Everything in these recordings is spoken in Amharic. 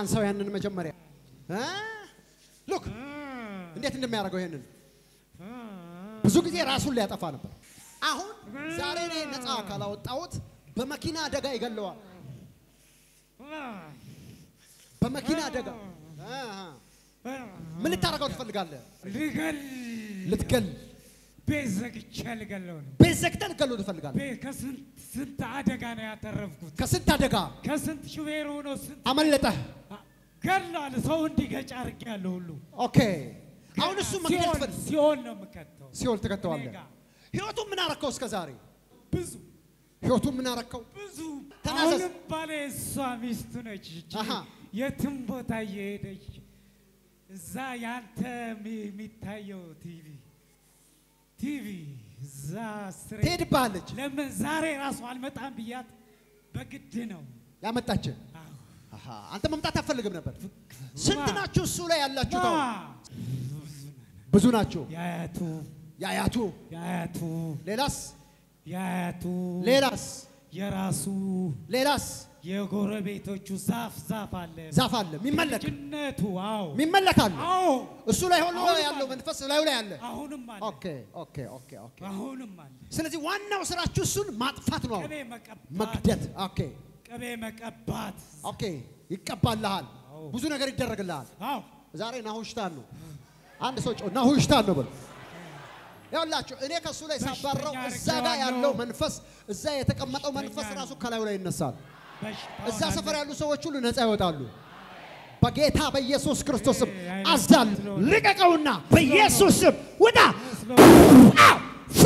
አንሳው ያንን መጀመሪያ ሉክ እንዴት እንደሚያደርገው ይሄንን ብዙ ጊዜ ራሱን ሊያጠፋ ነበር። አሁን ዛሬ እኔ ነፃ ካላወጣሁት በመኪና አደጋ ይገለዋል። በመኪና አደጋ ምን ልታደርገው ትፈልጋለህ? ልገል ልትገል ቤት ዘግቼ ልገለው ነው። ቤት ዘግተህ ልትገለው ትፈልጋለህ? ቤት ከስንት ስንት አደጋ ነው ያተረፍኩት። ከስንት አደጋ ከስንት ሹፌር ሆኖ ስንት አመለጠህ። ገሏል። ሰው እንዲገጭ አድርጌያለሁ ሁሉ ኦኬ አሁን እሱ መግደል ሲኦል ትፈልግ ሲኦል ነው የምከተው። ሲኦል ትከተዋለህ። እኔ ጋ ህይወቱን ምን አረከው እስከ ዛሬ? ብዙ ህይወቱን ምን አረከው? ብዙ ተናዘዝ። አሁንም ባሌ እሷ ሚስቱ ነች። እቺ አሃ። የትም ቦታ እየሄደች እዛ ያንተ የሚ- የሚታየው ቲቪ ቲቪ እዛ ስሬ ትሄድብሃለች። ለምን ዛሬ ራሱ አልመጣም ብያት በግድ ነው። ያመጣች አዎ። አሃ፣ አንተ መምጣት አትፈልግም ነበር። ስንት ናችሁ እሱ ላይ ያላችሁት? አሁን አ፣ ብዙ ናችሁ። የአያቱ የአያቱ የአያቱ ሌላስ የአያቱ ሌላስ የራሱ ሌላስ የጎረቤቶቹ ዛፍ ዛፍ አለ ዛፍ አለ የሚመለክ ልጅነቱ አዎ የሚመለክ አለ። አዎ እሱ ላይ ሆኖ አሁንም ያለው አለ። መንፈስ ላዩ ላይ አለ። አሁንም አለ ኦኬ ኦኬ ኦኬ ኦኬ። አሁንም አለ ስለዚህ ዋናው ስራችሁ እሱን ማጥፋት ነው፣ ቅቤ መቀባት መግደት። ኦኬ ቅቤ መቀባት ኦኬ። ይቀባልሃል፣ አዎ። ብዙ ነገር ይደረግልሃል። አዎ ዛሬ ናሁሽታን ነው። አንድ ሰው ጮህ ናሁሽታን ነው በል። ያውላችሁ እኔ ከእሱ ላይ ሳባረው በሽተኛ እዛ ጋር አድርጌዋለሁ። ያለው መንፈስ እዛ የተቀመጠው በሽተኛ መንፈስ ነው። ራሱ ከላዩ ላይ ይነሳል። በሽታውን እዛ ሰፈር አለ። ያሉ ሰዎች ሁሉ ነፃ ይወጣሉ። በጌታ በኢየሱስ ክርስቶስ ስም ይሄ አይነት አዛል ስለሆነ። ልቀቀውና በኢየሱስ ስም ውጣ ፍሪ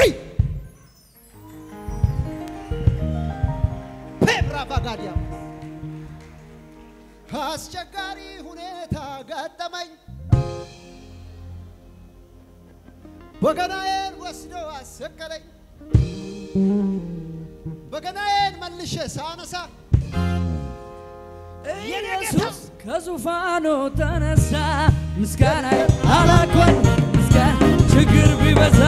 ፔብራቫጋዲያ አስቸጋሪ ሁኔታ ገጠመኝ። በገናዬን ወስዶ አሰቀለኝ። በገናዬን መልሼ ሳነሳ የኔ ጌታ ኢየሱስ ከዙፋኑ ተነሳ፣ ምስጋና አላቆን ምስጋና ችግር ቢበዛ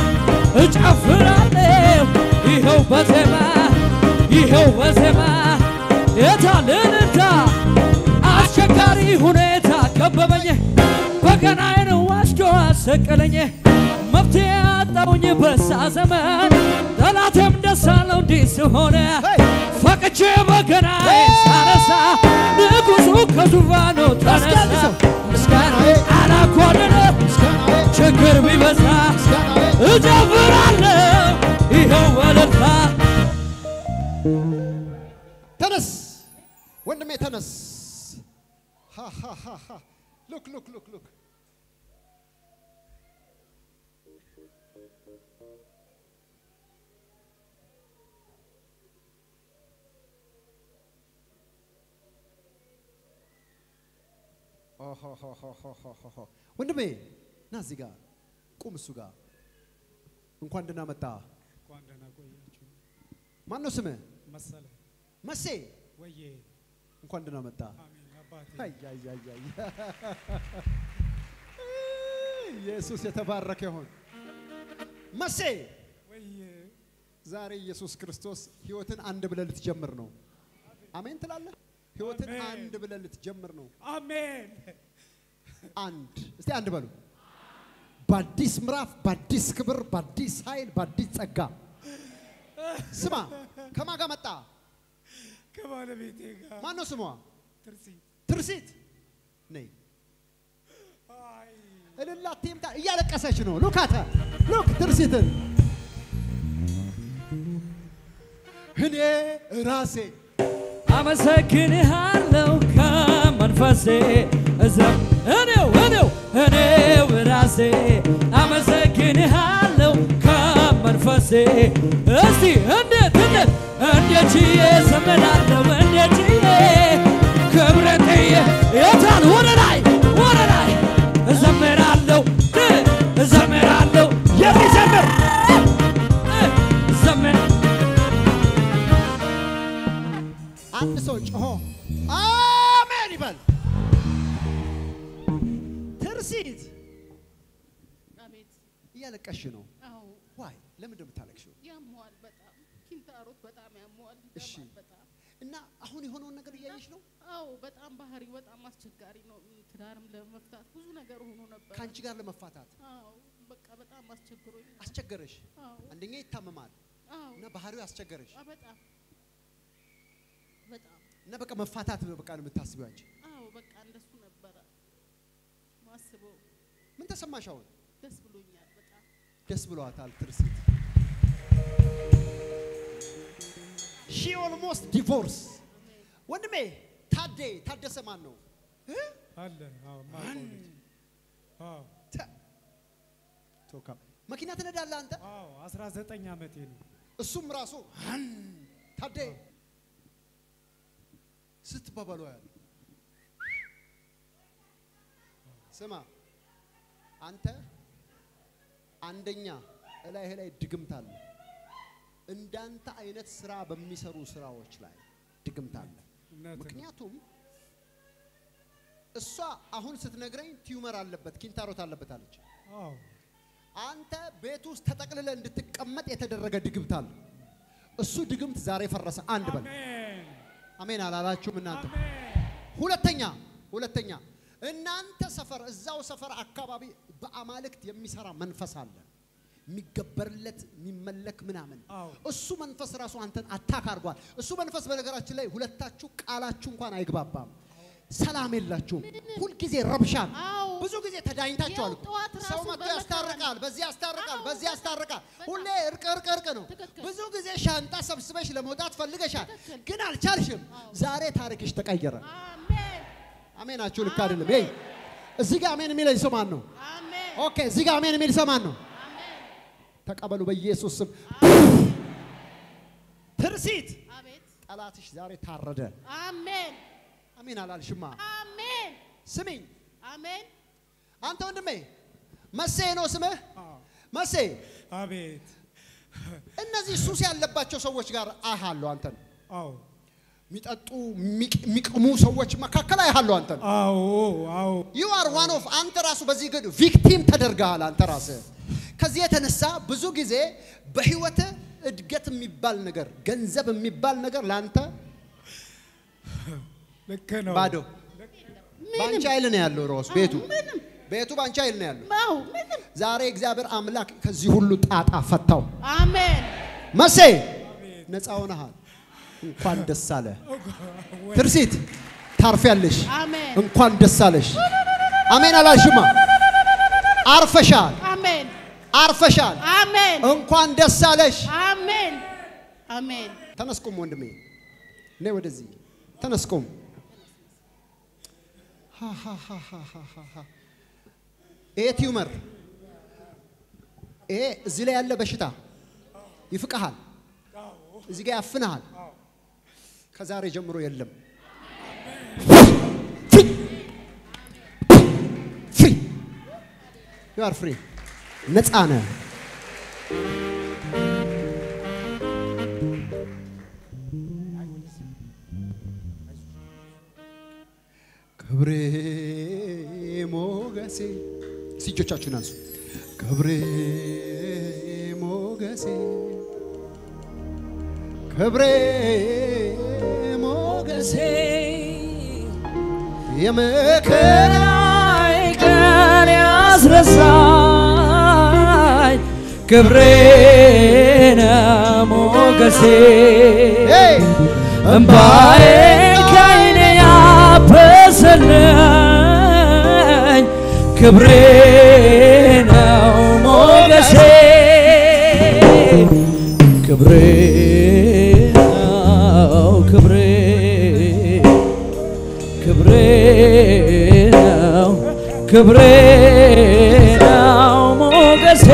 እጨፍራለሁ ይኸው በዜማ ይኸው በዜማ የታልልታ አስቸጋሪ ሁኔታ ከበበኝ፣ በገናዬን ወስዶ አሰቀለኝ። መፍትሄ አጣውኝ በሳ ዘመን ጠላቴም ደስ አለው እንዲህ ስሆነ ፈቅቼ በገናዬን ሳነሳ ንጉሡ ከዙፋኑ ተነሳ። ምስጋና አላኮንነ ችግር ቢበዛ እጨፍራለሁ ይኸው በእልልታ ተነስ ወንድሜ ተነስ። ሉክ ሉክ ሉክ ሉክ ወንድሜ ና እዚህ ጋር ቁም። እሱ ጋር እንኳን ደህና መጣ። እንኳን ደህና ቆያችሁ ማን ነው ስምህ? መሰለ መሴ ወዬ እንኳን ደህና መጣ። አሜን አባቴ አይ አይ አይ አይ ኢየሱስ የተባረከ ይሁን። መሴ ወዬ ዛሬ ኢየሱስ ክርስቶስ ህይወትን አንድ ብለህ ልትጀምር ነው። አሜን ትላለህ? ህይወትን አሜን። አንድ ብለህ ልትጀምር ነው። አሜን አንድ እስቲ አንድ በሉ። በአዲስ ምዕራፍ፣ በአዲስ ክብር፣ በአዲስ ኃይል፣ በአዲስ ጸጋ። ስማ፣ ከማን ጋር መጣ? ከባለቤቴ ጋር ማን ነው ስሟ? ትርሲ ትርሲት ነይ አይ እልል አትይምታ። እያለቀሰች ነው። ሉካተ ሉክ ትርሲትን እኔ ራሴ አመሰግንሃለሁ ከመንፈሴ እዘም እኔው እኔው እኔው ራሴ አመሰግንሃለሁ ከመንፈሴ እስቲ እንዴት እንዴት እንዴት ችዬ ዘምራለሁ እንዴት ችዬ ክብሬን ጥዬ የታል ወደ ላይ ወደ ላይ እዘምራለሁ እ እዘምራለሁ የሚዘምር እ እዘምር አንድ ሰው ጮሆ አሜን ይበል። ትርሲት አቤት እያለቀሽ ነው። አዎ ዋይ ለምንድን ነው የምታለቅሽው? ያመዋል በጣም ኪንታሮት በጣም ያመዋል እሺ። ይገባል በጣም እና አሁን የሆነውን ነገር እያየሽ ነው። አዎ በጣም ባህሪው በጣም አስቸጋሪ ነው። ትዳርም ለመፍታት ብዙ ነገር ሆኖ ነበር። ከአንቺ ጋር ለመፋታት አዎ በቃ በጣም አስቸግሮኝ። አስቸገረሽ። አዎ አንደኛ ይታመማል አዎ እና ባህሪው አስቸገረሽ አ- በጣም በጣም እና በቃ መፋታት ነው በቃ ነው የምታስቢው አንቺ። አዎ በቃ እንደሱ ነበረ ማስበው። ምን ተሰማሽ አሁን? ደስ ብሎኛል በጣም ደስ ብሏታል ትርሲት። ሺ ኦልሞስት ዲቮርስ ወንድሜ ታዴ ታደሰ ማን ነው? እ? አለ አዎ ማውቀው ልጅ አዎ ተ- ቶካ መኪና ትነዳለህ አንተ? አዎ 19 ዓመቴ ነው። እሱም ራሱ አን ታዴ ስትባባሉ ያለ ስማ አንተ አንደኛ እላይህ ላይ ድግምት አለ። እንዳንተ አይነት ስራ በሚሰሩ ስራዎች ላይ ድግምት አለ። እውነት ነው። ምክንያቱም እሷ አሁን ስትነግረኝ ቲዩመር አለበት ኪንታሮት አለበት አለች። አዎ አንተ ቤት ውስጥ ተጠቅልለ እንድትቀመጥ የተደረገ ድግምት አለ። እሱ ድግምት ዛሬ ፈረሰ። አንድ በል አሜን አሜን አላላችሁም እናንተ? አሜን ሁለተኛ ሁለተኛ እናንተ ሰፈር እዛው ሰፈር አካባቢ በአማልክት የሚሰራ መንፈስ አለ የሚገበርለት የሚመለክ ምናምን አዎ። እሱ መንፈስ ራሱ አንተን አታክ አድርጓል። እሱ መንፈስ በነገራችን ላይ ሁለታችሁ ቃላችሁ እንኳን አይግባባም፣ ሰላም የላችሁም። ሁልጊዜ ረብሻን አዎ። ብዙ ጊዜ ተዳኝታችኋል ያው እኮ። ጠዋት ሰው ራሱ መጥቶ በመከራ ያስታርቃል፣ በዚህ ያስታርቃል፣ አዎ፣ በዚህ ያስታርቃል። በጣም። ሁሌ እርቅ እርቅ እርቅ ነው። ትክክል። ብዙ ጊዜ ሻንጣ ሰብስበሽ ለመውጣት ፈልገሻል፣ ትክክል። ግን አልቻልሽም። አዎ። ዛሬ ታሪክሽ ተቀየረ። አሜን አሜናችሁ ልክ አይደለም። ይሄ እዚህ ጋር አሜን የሚለኝ ሰው ማን ነው? አሜን ኦኬ፣ እዚህ ጋር አሜን የሚል ሰው ማን ነው? አሜን ተቀበሉ በኢየሱስ ስም። ትርሲት አቤት ጠላትሽ ዛሬ ታረደ። አሜን አሜን አላልሽማ? አሜን ስሚኝ አሜን አንተ ወንድሜ መሴ ነው ስምህ? አዎ መሴ አቤት እነዚህ ሱስ ያለባቸው ሰዎች ጋር አያለሁ አንተን አዎ የሚጠጡ የሚቅ- የሚቅሙ ሰዎች መካከል አያለሁ አንተን አዎ አዎ ዩ አር ዋን ኦፍ አንተ ራሱ በዚህ ግን ቪክቲም ተደርገሃል አንተ ራስህ። ከዚህ የተነሳ ብዙ ጊዜ በህይወት እድገት የሚባል ነገር ገንዘብ የሚባል ነገር ለአንተ ልክ ነው ባዶ በአንቺ ኃይል ነው ያለው ራሱ ቤቱ ምንም ቤቱ በአንቺ ኃይል ነው ያለው። አዎ ምንም ዛሬ እግዚአብሔር አምላክ ከዚህ ሁሉ ጣጣ ፈታው። አሜን መሴ ነፃ ሆነሃል። እንኳን ደስ አለ። ትርሲት ታርፊያለሽ። አሜን እንኳን ደስ አለሽ። አሜን አላልሽማ? አርፈሻል፣ አሜን አርፈሻል። አሜን እንኳን ደስ አለሽ። አሜን አሜን ተነስቁም ወንድሜ፣ ነይ ወደዚህ ተነስቁም። ይሄ ቲዩመር ይሄ እዚህ ላይ ያለ በሽታ ይፍቅሃል፣ እዚህ ጋር ያፍንሃል። ከዛሬ ጀምሮ የለም። ፍሪ ዩ አር ፍሪ፣ ነፃ ነህ። ክብሬ ሞገሴ እስቲ እጆቻችሁን አንሱ። ክብሬ ሞገሴ ክብሬ ሞገሴ የመከራ ከላይ ቀን ያስረሳኝ ክብሬ ነው ሞገሴ ሄይ! እምባዬን ከዓይኔ ያበሰልኝ ክብሬ ነው ሞገሴ ክብሬ ነው ክብሬ ክብሬ ነው ክብሬ ነው ሞገሴ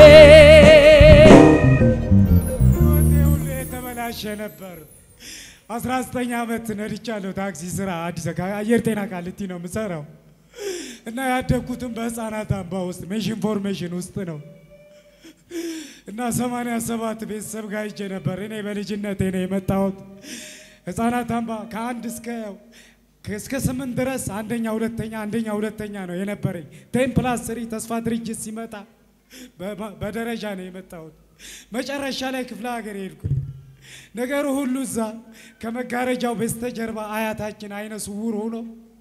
ህይወቴ ሁሉ የተበላሸ ነበር። 19 ዓመት ነድቻለሁ። ታክሲ ስራ አዲስ አበባ አየር ጤና ቃሊቲ ነው የምሰራው እና ያደግኩትም በህፃናት አምባ ውስጥ ሜሽን ፎርሜሽን ውስጥ ነው እና 87 ቤተሰብ ጋር ሂጄ ነበር። እኔ በልጅነቴ ነው የመጣሁት። ህፃናት አምባ ከአንድ እስከ እስከ ስምንት ድረስ አንደኛ ሁለተኛ አንደኛ ሁለተኛ ነው የነበረኝ። ቴን ፕላስ ስሪ ተስፋ ድርጅት ሲመጣ በ- በደረጃ ነው የመጣሁት። መጨረሻ ላይ ክፍለ ሀገር ሄድኩኝ። ነገሩ ሁሉ እዛ ከመጋረጃው በስተጀርባ አያታችን አይነ ስውር ሆኖ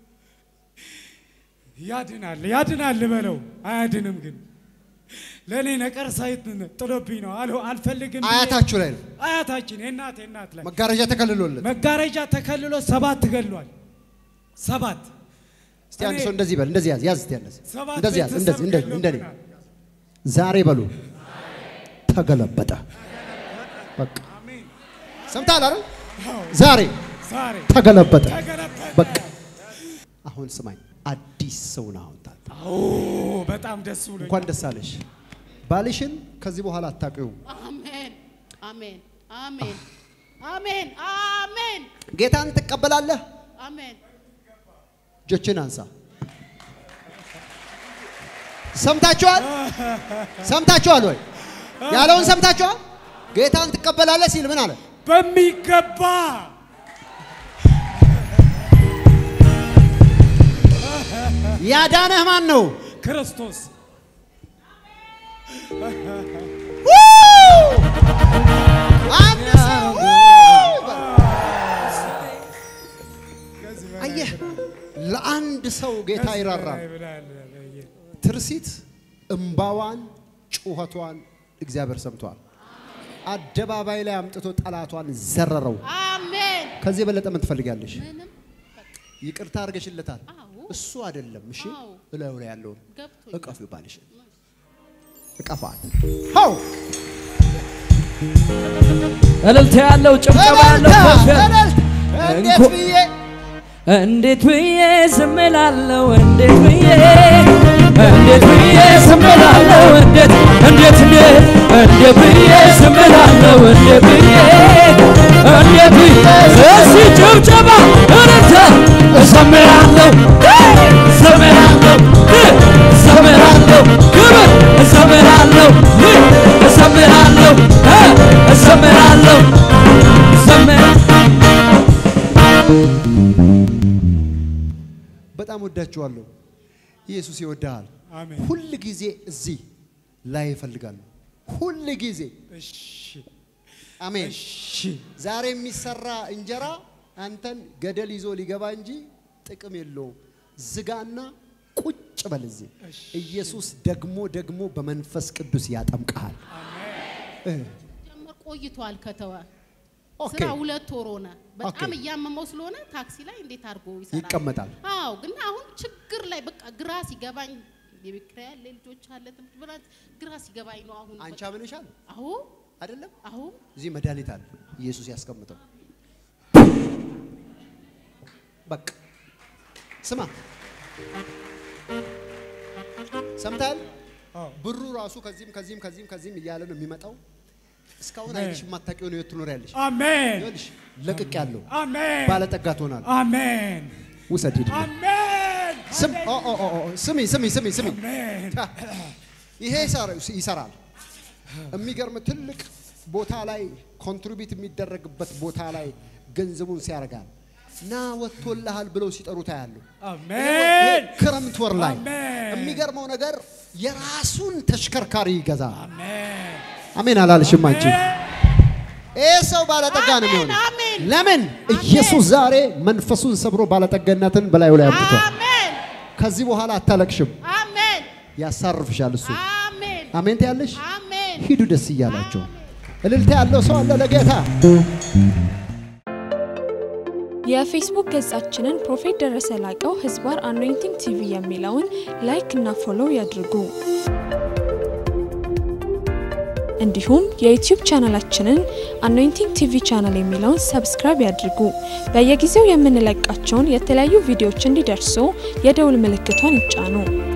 ያድናል ያድናል በለው አያድንም ግን ለእኔ ነቀርሳ ጥሎብኝ ነው አል- አልፈልግም ብዬ- አያታችሁ ላይ ነው አያታችን የእናቴ እናት ላይ መጋረጃ ተከልሎለት። መጋረጃ ተከልሎ ሰባት ገሏል ሰባት እስቲ አንድ እኔ- ሰው እንደዚህ በል፣ እንደዚህ ያዝ፣ ያዝ እስቲ ያዝ፣ ሰባት እንደዚህ ያዝ፣ ቤተሰብ እንደዚህ እንደዚህ እንደኔ ገሎብናል። ዛሬ በሉ ተገለበጠ። በቃ ሰምተሃል አይደል? ዛሬ ዛሬ ተገለበጠ። ተገለበጠ። በቃ አሁን ስማኝ፣ አዲስ ሰው ነህ አሁን ታዲያ። ኦ በጣም ደስ ብሎኝ እንኳን ደስ አለሽ። ባልሽን ከዚህ በኋላ አታውቂውም። አሜን አሜን አሜን አሜን አሜን ጌታን ትቀበላለህ። አሜን እጆችን አንሳ። ሰምታችኋል? ሰምታችኋል ወይ? ያለውን ሰምታችኋል? ጌታን ትቀበላለህ ሲል ምን አለ? በሚገባ ያዳነህ ማን ነው? ክርስቶስ አንድ ሰው አየህ፣ ለአንድ ሰው ጌታ ይራራል። ትርሲት እምባዋን ጩኸቷን እግዚአብሔር ሰምቷል። አደባባይ ላይ አምጥቶ ጠላቷን ዘረረው። አሜን ከዚህ የበለጠ ምን ትፈልጋለሽ? ምንም ይቅርታ አድርገሽለታል። አዎ እሱ አይደለም። እሺ አዎ። እላዩ ላይ ያለውን ገብቶኝ እቀፍ ባልሽ እቀፋት። ሆው እልልታ ያለው ጭብጨባ ያለው ከፍ ያለ እንዴት እንኳ- ብዬ እንዴት ብዬ ዝም እላለሁ? እንዴት ብዬ እንዴት ብዬ ዝም እላለሁ? እንዴት እንዴት እንዴት እንዴት ብዬ ዝም እላለሁ? እንዴት ብዬ እንዴት ብዬ እስቲ ጭብጨባ እልልታ እዘምራለሁ እዘምራለሁ እዘምራለሁ ክብር እዘምራለሁ እዘምራለሁ እዘምራለሁ እዘምራለሁ በጣም ወዳችኋለሁ። ኢየሱስ ይወድሃል። አሜን። ሁል ጊዜ እዚህ ላይ ይፈልጋሉ። ሁል ጊዜ እሺ አሜን። እሺ ዛሬ የሚሰራ እንጀራ አንተን ገደል ይዞ ሊገባ እንጂ ጥቅም የለውም። ዝጋና ቁጭ በል እዚህ። ኢየሱስ ደግሞ ደግሞ በመንፈስ ቅዱስ ያጠምቅሃል። እ ጀመር ቆይቷል ከተወ ኦኬ ስራ ሁለት ወር ሆነ። በጣም ኦኬ። እያመመው ስለሆነ ታክሲ ላይ እንዴት አድርጎ ይሰራል? ይቀመጣል። አዎ፣ ግን አሁን ችግር ላይ በቃ ግራ ሲገባኝ የቤት ኪራይ አለ፣ ልጆች አለ፣ ትምህርት ብላት ግራ ሲገባኝ ነው አሁን። አንቺ በቃ- አምንሻል አዎ አይደለም? አዎ እዚህ መድኃኒት አለ ኢየሱስ ያስቀምጠው። በቃ ስማ፣ ሰምታል። አዎ። ብሩ ራሱ ከዚህም ከዚህም ከዚህም ከዚህም እያለ ነው የሚመጣው። እስካሁን አሜን። አይንሽ የማታውቂውን ህይወት ትኖሪያለሽ። አሜን ይኸውልሽ ለቅቅ ያለው አሜን ባለጠጋ ትሆናል። አሜን ውሰድ ሂድ። አሜን ስም ኦ ኦ ኦ ኦ፣ ስሚ ስሚ ስሚ ስሚ አሜን ይሄ ይሰራ- ይሰራል። የሚገርም ትልቅ ቦታ ላይ ኮንትሪቢዩት የሚደረግበት ቦታ ላይ ገንዘቡን ሲያደርጋል ና ወጥቶልሃል ብለው ሲጠሩት ያሉ አሜን ክረምት ወር ላይ አሜን። የሚገርመው ነገር የራሱን ተሽከርካሪ ይገዛል። አሜን አሜን አላልሽም አንቺ? ይህ ሰው ባለጠጋ ነው አሜን፣ የሚሆነው። አሜን። ለምን? ኢየሱስ ዛሬ መንፈሱን ሰብሮ ባለጠጋነትን በላዩ ላይ አምጥቷል። አሜን ከዚህ በኋላ አታለቅሽም፣ አሜን ያሳርፍሻል እሱ። አሜን አሜን ትያለሽ? አሜን ሂዱ ደስ እያላቸው። እልልታ ያለው ሰው አለ ለጌታ። የፌስቡክ ገጻችንን ፕሮፌት ደረሰ ላቀው ህዝባር አኖይንቲንግ ቲቪ የሚለውን ላይክ እና ፎሎው ያድርጉ። እንዲሁም የዩቲዩብ ቻናላችንን አኖይንቲንግ ቲቪ ቻናል የሚለውን ሰብስክራይብ ያድርጉ። በየጊዜው የምንለቃቸውን የተለያዩ ቪዲዮዎች እንዲደርሱ የደውል ምልክቷን ይጫኑ።